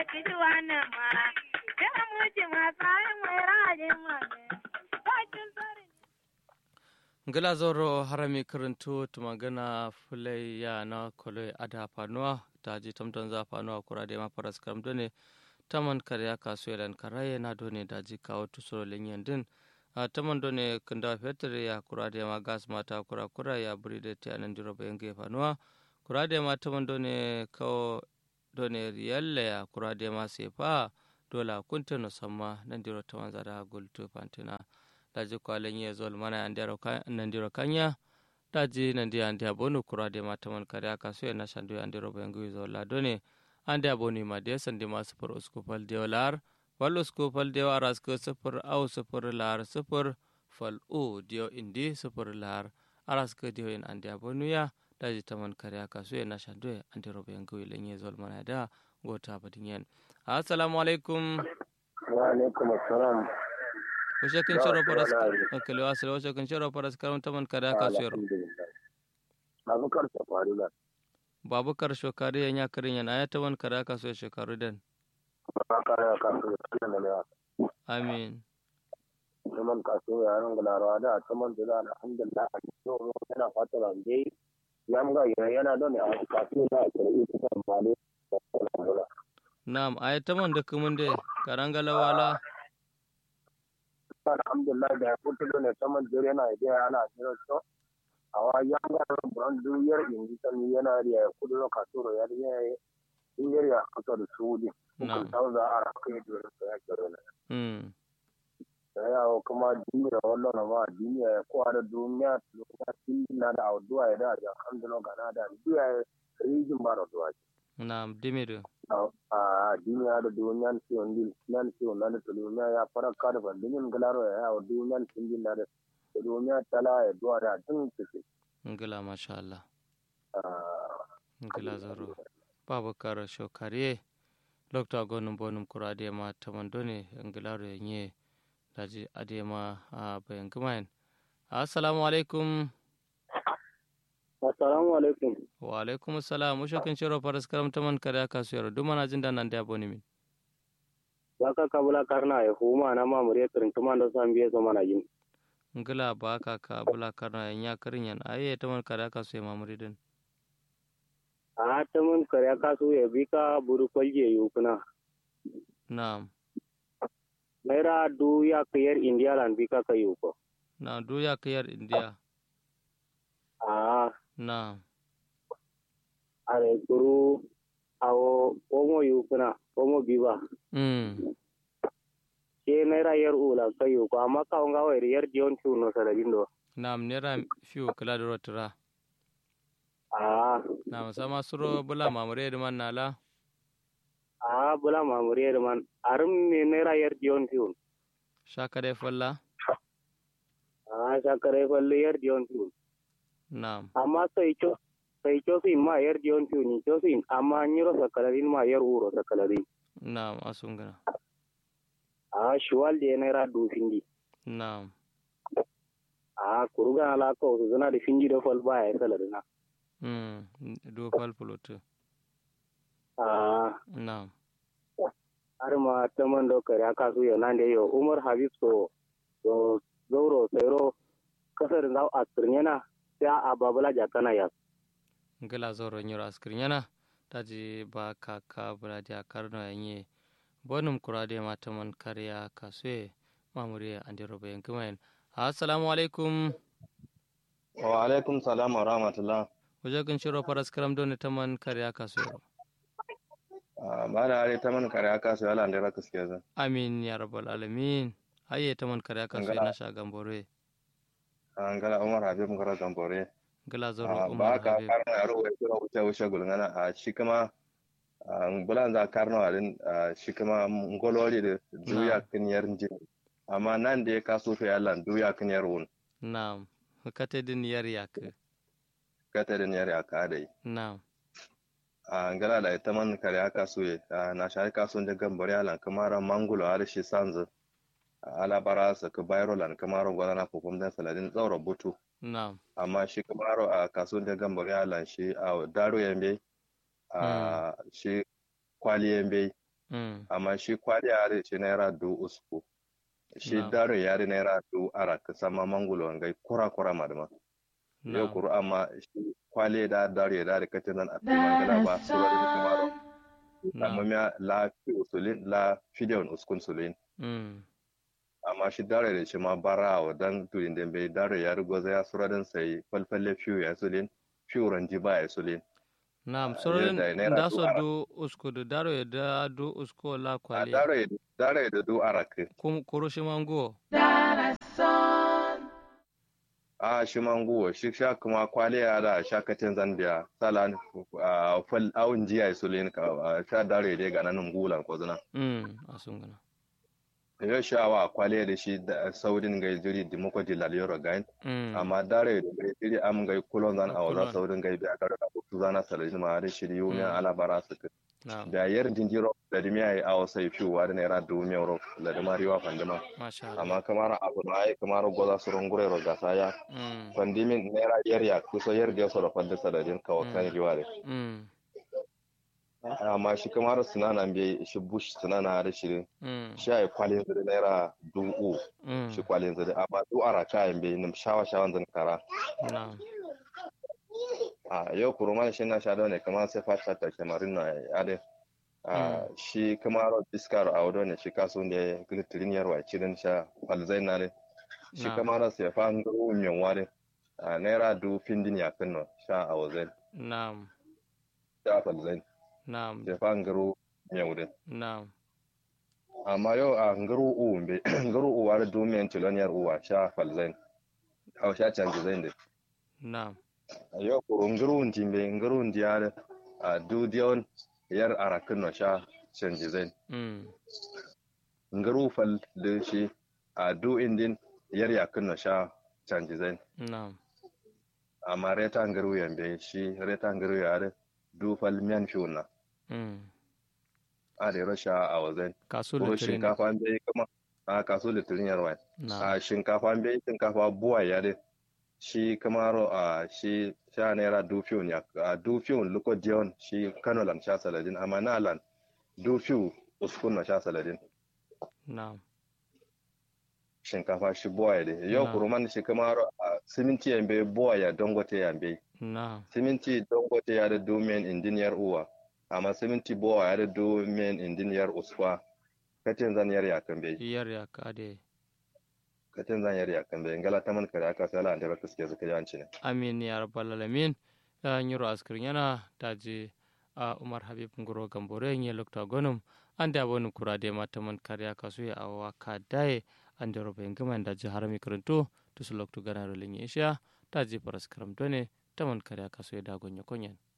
kijuwana ma da muji ma sai mai rajin ma bakin sare ngila zoro harami karanto tumagana fulai ya na kolo ada fanuwa ta ji tamton za fanuwa kura da ma faras karam done taman karya kasu yalan karaye na done da ji kawo tusoro linyan din a taman done kanda fetur ya kura da ma gas mata kura kura ya buri da ta nan diro bayan ge fanuwa kura da ma taman done kawo done riyalle ya kura da ma sefa dola kunta no samma nan diro taman zada gultu fantina daji kwalen ye zol mana nandiro kanya daji nandi andi abonu kura de mataman kare aka so na shandu andi robo yangu zol la done andi abonu ma de sandi ma sufur uskupal de lar wal uskupal de aras ko sufur au sufur lar sufur fal u dio indi sufur lar aras ko dio in andi abonu ya daji taman kare aka so na shandu andi robo yangu lenye zol mana da gota badingen assalamu alaikum wa alaikum assalam Wace kan shiro faras kale wasile wace kan shiro faras karam taman kada ka shiro. Babu karsa faru da. Babu karsho kare ya nya karin yana ya taman kada ka so shekaru den. Ba kare ka so da ne. Amin. Taman ka so ya ran gularawa da taman da alhamdulillah a cikin yana fata ran dai ya mga yana da ne a kasu na karbi ta male. Na'am ay taman da kumun de karangala wala alhamdulillah da ya fito ne saman dare yana da ana jira to awa yanga buran duyar indi tan yana da ya kudu no kasoro ya da ya duyar ya kusa da sudi na ta za a kai da ya ya kero ne mm ya o kuma duniya wallo na ma duniya ko da duniya duniya tin na da awduwa ya da alhamdulillah gana da duniya rijin ba da duwa na'am dimiru a duniya da duniyan siyon din nan siyon na da duniya ya fara kada ban dinin galaro ya yawo duniyan sun din na da duniya tala ya duwa da tun suke ngila masha Allah ngila zaro babu kar shokare lokta gonum bonum kurade ma taman done ngilaro yenye daji adema a bayan gumayen assalamu alaikum assalamu alaikum wa alaikum assalam musho kin shiro faras karam taman kada ka suyar duma na jin dan nan da boni min baka kabula karna ya huma na ma mure kirin tuma da san biye so mana yin ngila ba ka ka bula karna ya karin yan aye taman kada ka suyar mamuri din a ta mun kare ka so ya bi ka buru kwalje yukuna na'am naira du ya kayar india lan bi ka ka yuko na duya kayar india a na'am are guru awo omo yukuna omo biba mm ke naira yar ula ka yuko amma ka nga wa yar dion tu no sala dindo na'am nera fiu kala da rotura a na'am sama suro bula mamure da man nala a bula mamure da man arum ne naira yar dion tu shaka dai falla a sakare falle yar dion tu na'am amma sai cho sai cho sin ma yar dion tu ni cho sin amma nyiro sakalarin ma yar uro sakalarin na'am asungana a shuwal de naira du findi na'am a kuruga ala ko su zana da finji da fal baya salarina mm do fal pulutu a na'am har ma ta man da kare aka su yau nan da yau umar habib so so zauro tsero kasar da a tsirnyana sai a babula jakana ya ngila zoro nyoro askrin yana taji ba ka ka bula ja karno yanye bonum kurade mataman karya kaswe mamure andi robo yankumayen assalamu alaikum wa alaikum salam wa rahmatullah wajen shiro faras karam doni taman karya kaswe ba da are ta man kare aka su yala da rakas ke zan amin ya rabbal alamin haye taman karya kaswe na sha gambore an gala umar habib ngara gambore ngila zoro ba umar ka habib karno yaro wai kira wuce wuce gulngana a shi kuma bulan za karno alin shi kuma ngolori da duya kin yar jin amma nan da ya kaso fe yalla duya kin yar wun na'am kate din yar yak kata da yar aka dai na'am a ngala da ita man kare aka so ye na shi kaso da gambore alan kamara mangulo har shi sanzu ala bara sa ka bayro lan kamaro gwana na ko da saladin tsaurar butu na'am amma shi kamaro a kasuwan da gambari alan shi a daro yambe a shi kwali yambe mm amma shi kwali yare ce naira du usku shi Na'am. daro yare naira du ara ka sama mangulo ngai kura kura madama yau na'am kuru amma shi kwali da daro ya da kace nan a mangala ba su bari da kamaro amma na'am miya la fi usulin la fideon uskun sulin mm amma shi daro da shi ma bara wa dan turin da bai daro ya rugo ya sura dan sai falfalle fiyo ya sulin fiyo ranji ba ya sulin na'am Ah, sorin yadda naira da du so ara. do usko do daro ya da do usko la a kwali daro ya daro ya da du arake kum kurushi mango a shi manguwa shi sha kuma kwaliya da shakatin zambia salan a fal awun jiya sulin ka a sha dare dai ga nan gulan ko zuna mm asungana yau sha wa kwaliya da shi da saudin ga jiri dimoko di laliyoro gain mm amma dare da ga jiri am ga kulon zan a Kulon. waza saudin ga bi a karo da su zana salin ma da shi yu Mm. ala bara su ka na'am da yar jinjiro da dimiya ai awo sai fiwa da naira dubu mai euro da dima riwa fandima masha Allah amma kamar abu na ai kamar goza su rungure ro gasa ya mm fandimin naira yar ya kusa yar da so da fadda saladin kawo kan riwa da mm amma shi kamar sunana bai shi bush sunana da shi mm shi ai kwalin zuri naira dubu mm shi kwalin zuri amma du ara kayan bai nim shawa shawan zan kara na'am a yau kuruma shi na sha da ne kamar sai fata ta kamarin na ade a shi kamar diskar a wado ne shi kaso ne glitterin yarwa kirin sha falzai na ne shi Na'am. kamar sai fa an garo min ware a naira du findin ya kan sha a wazai na'am sha falzai na'am sai fa an garo min wurin na'am amma yau a ngaro uwu mbe ngaro uwu ware du min tiloniyar uwa sha falzai a sha canji zai ne na'am yo ko ngurun timbe ngurun diare a du dion yar arakin no sha canji zain mm nguru fal de shi a du indin yar yakin no sha canji zain na'am amma reta nguru yambe shi reta nguru yare du fal miyan fiuna mm a de rasha a wazain kasu ko litinin shinkafa be kuma a kaso litirin yarwa na'am a shinkafa be shinkafa buwa yare shi kamaro a shi sha naira dufiyon ya a dufiyon luko dion shi kano lan sha saladin amma na lan dufiyu uskun na sha saladin na'am shinkafa shi buwa ya de yau Na. kuruman shi kamaro a siminti yambe buwa ya dongote yambe na'am siminti dongote ya da domin indiniyar uwa amma siminti buwa ya da domin indiniyar usfa katin zaniyar ya kan bai yar ya kade katin zaniyar ya kan bai ngala taman kare aka sala an da baka suke zuka yanci ne amin ya rabbal alamin ya nyiro askir yana daji a umar habib ngoro gambore nye lokta gonum ande abonu kurade mataman karya kasu ya awa kadaye ande robe ngama daji harami karanto to su loktu gana rolinye isha daji paras karam done taman karya kasu ya dagonyo konyen